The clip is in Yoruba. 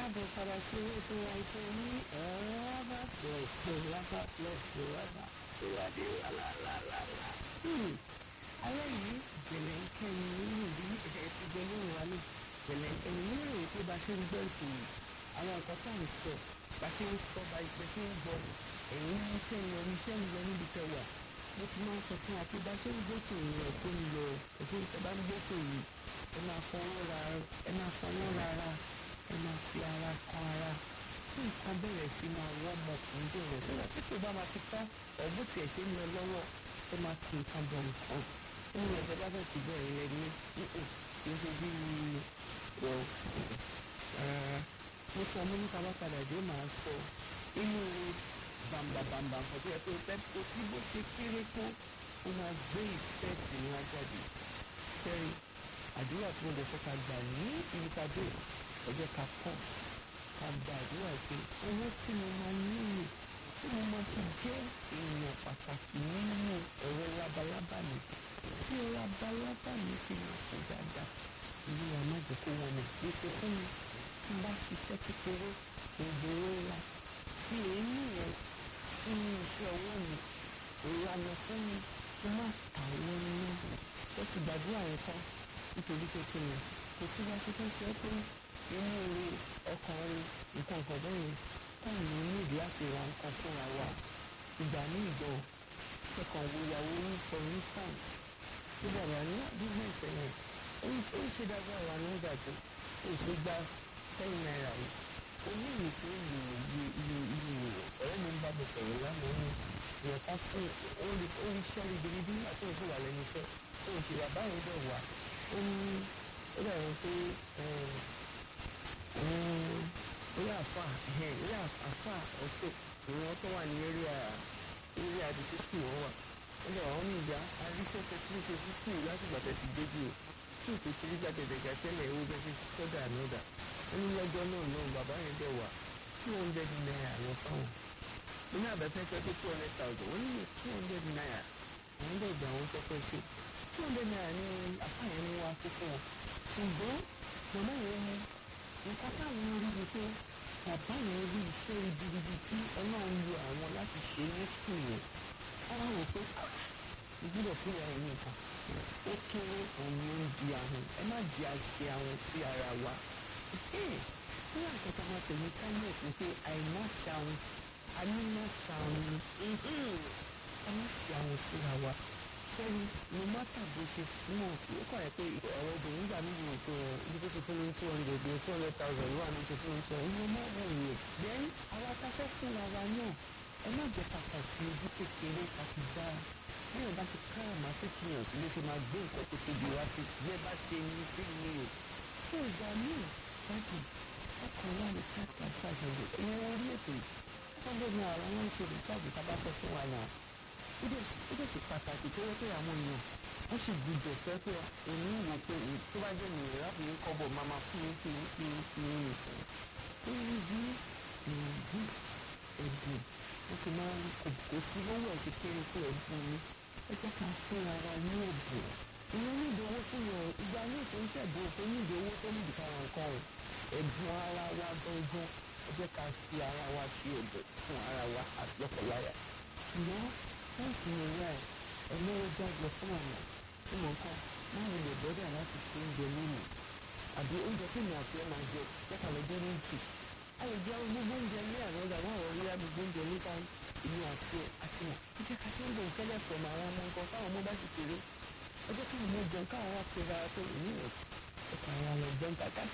káàbọ̀ padà sí owó tó ra ètò ní rábà pẹ̀sì rábà pẹ̀sì rábà tó wà dé lálálálá. alẹ́ yìí jẹ̀lẹ́ńkẹ́ ni nínú bí ẹ̀ ti jẹ lóhùn wa ní jẹ̀lẹ́ńkẹ́ ni nínú ìròyìn pé bá ṣe ń gbọ́ ètò yìí àwọn nǹkan tá à ń sọ bá ṣe ń sọ bá ìpẹ́ ṣe ń gbọ́ ẹ̀yìn iṣẹ́ ń lọ iṣẹ́ ń lọ níbi tẹ́ wà mo ti máa ń sọ fún wa pé bá ṣe ń gbótò yìí ẹ̀ tó ń lọ ẹ̀sìn tẹ́ bá ń gbótò yìí ẹ máa fọwọ́ ra ẹ máa fọwọ́ rárá ẹ máa fi ara kan ara tí nǹkan bẹ̀rẹ̀ sí máa wọ́ ọmọkùnrin bẹ̀rẹ̀ sọ́dọ̀ tí kò bá máa fi tán ọ̀bù tí ẹ̀ ṣe ń lọ lọ́wọ́ ẹ máa kí nǹkan bọ̀ nǹkan nínú ẹ̀jẹ̀ bá fẹ́ ti bẹ̀rẹ̀ rẹ ní kì í ṣe bí ọ̀ rárá mo sọ mo ní ká bá padà dé màá sọ inú bàǹbàǹbàǹbà nǹkan tó yẹ pé pẹ́ kó tí bó ṣe kéré tó ó máa gbé ìfẹ́ tì ní ajáde sẹ́rí àdúrà tí mo lè fẹ́ ká gbà ní ibi ká dé ẹ jẹ́ ká pọ̀ ká gba àdúrà pé owó tí mo máa nílò tí mo máa fi jẹ́ èèyàn pàtàkì nínú ẹ̀rọ labalábá mi tí labalábá mi fi máa fún dáadáa ìlú wa má jẹ́ kó wọn mọ̀ gbèsè fún mi tí n bá ṣiṣẹ́ kékeré ìgboro ńlá fi èémí yẹn fún iṣẹ́ owó mi ìlànà fún mi kí n má tà wọ́n ní ẹ ti gbàdúrà yẹn tán nítorí pé kí ni kò sí bá ṣe fẹ́ ṣe pé inú orí ọkàn rí nǹkan kan bẹ́ẹ̀ táwọn èèyàn nídìí láti ra nǹkan fúnra wa ìgbà ní ìgbọ̀ kẹkàn wo ìyàwó ní for instance bí bàbá ní business ẹ̀yẹn ohun tó ń ṣe dáadáa wà ní ìdàgbò ó ṣe gba ten naira yìí oníyìí tó ń lò iye iye iye ọ̀rẹ́ mi ń bá mi sọ̀rọ̀ lánàá ní ìyẹ̀ká fún orí iṣẹ́ ribiribi nígbà tó ń ṣe wà lẹ́nu iṣẹ́ tó ń ṣe bàbá yẹn dẹ̀ wà ó ní ó dàbí pé orí àfà orí àfà ọ̀ṣọ́ ìwọ̀n tó wà ní area area àti sísì wọn wà ó dẹ̀ wọ́n ní ìyá aríṣẹ́ tó ti ń ṣe sísì látìgbà tẹ̀ ti débi o tí òkè tí rí gbàgẹ̀dẹ̀gà tẹ́lẹ̀ owó bẹ́ẹ̀ ṣe sọ́dà ànọ́dà ó ní lọ́jọ́ náà náà bàbá yẹn dẹ̀ wà two hundred naira lọ fáwọn mo ní àbẹ̀fẹ́ fẹ́ pé two hundred thousand wọ́n ní two hundred naira àwọn dẹ̀ gbà wọ́n sọ pé ṣe two hundred naira ní àfààyàn ní wàá kó fún wọn ṣùgbọ́n màmá yẹn ní nǹkan táwọn rí ni pé bàbá yẹn rí iṣẹ́ ribiribi tí ọlọ́run lo àwọn láti ṣe ní skul yẹn wọ́n wá wò pé ìgbúdọ̀ fún ìyá yẹn nìkan ó kéré òun ni ó ń di ahun ẹ má di àṣẹ ahun sí ara wa ní àkọ́tà máa pè ní kindness ni pé àìmọ́ ṣàwọn ànímọ́ ṣàwọn ẹ má ṣe àwọn síra wa sẹ́ni no matter bó ṣe súnmọ́ tí ó kọ̀ ẹ́ pé ọ̀rọ̀ obìnrin gbà mí yìí pé ibi tó ti fún mi two hundred ní two hundred thousand ló wà ní ti fún mi two hundred ní ọmọ ọ̀hún yẹn. then àwa ta fẹ́ fúnra wa náà ẹ má jẹ́ kàkà sí ojú kékeré àti dá bí ẹ bá ṣe káràmá sí kíyàn sí ló ṣe máa gbé nǹkan tó tóbi wá sí bí ẹ bá ṣe ní sí ni o. fún ìgbà míì dájú ọkàn wà ní five point five hundred ìyẹn orí ètò yìí hundred naira wọn ń ṣe recharge tá a bá fẹ́ fún wa náà ó dẹ̀ ṣe pàtàkì tó yẹ pé àwọn èèyàn wọ́n sì gbúdọ̀ fẹ́ pé èmi wò pé tó bá jẹ́ nìyẹn láti ní kọ́bọ̀ máa máa fún mi fún mi fún mi fún mi nìkan. ó ní bí gift ẹ̀bùn ó sì máa ń kò sí lówó ẹ̀ ṣe kéré tó ẹ̀bùn ni ẹ jẹ́ ká fún ara ní ẹ̀bùn. ìyẹn ní ìdánwò fún yàn ìgbà ní ìpín ṣẹ̀bùn tó ní ìdánwò tó ní ìdíkàrà nǹkan o ẹ̀bùn ara wa gangan ẹ jẹ́ ká fi ara wa ṣe ẹ̀bùn fún ara wa àti lọ́kọ̀láyà. ṣùgbọ́n wọ́n fi ìrora ẹ̀ ẹlẹ́wọ́ jáde fún ọ̀nà tí mo kọ́ máa ń lè bọ́dà láti fi oúnjẹ mímu àbí oúnjẹ fún mi àti ẹ̀ máa jẹ lẹ́ka lọ jẹ́ méjì a lè jẹ gbogbo oúnjẹ ní àná ọ̀gá wọn àwọn oríyá gbogbo oúnjẹ níta ìlú àti àti wọn ẹ jẹ́ ká ṣe ń bọ̀ nkẹ́lẹ́ fọ̀mù àwọn ọmọ nǹkan káwọn ọmọ bá sì kéré ẹ jẹ́ káwọn ọmọ jẹun káwọn wá pera pé èmi rẹ̀ ẹ̀ka àwọn ọmọ jẹun kàkà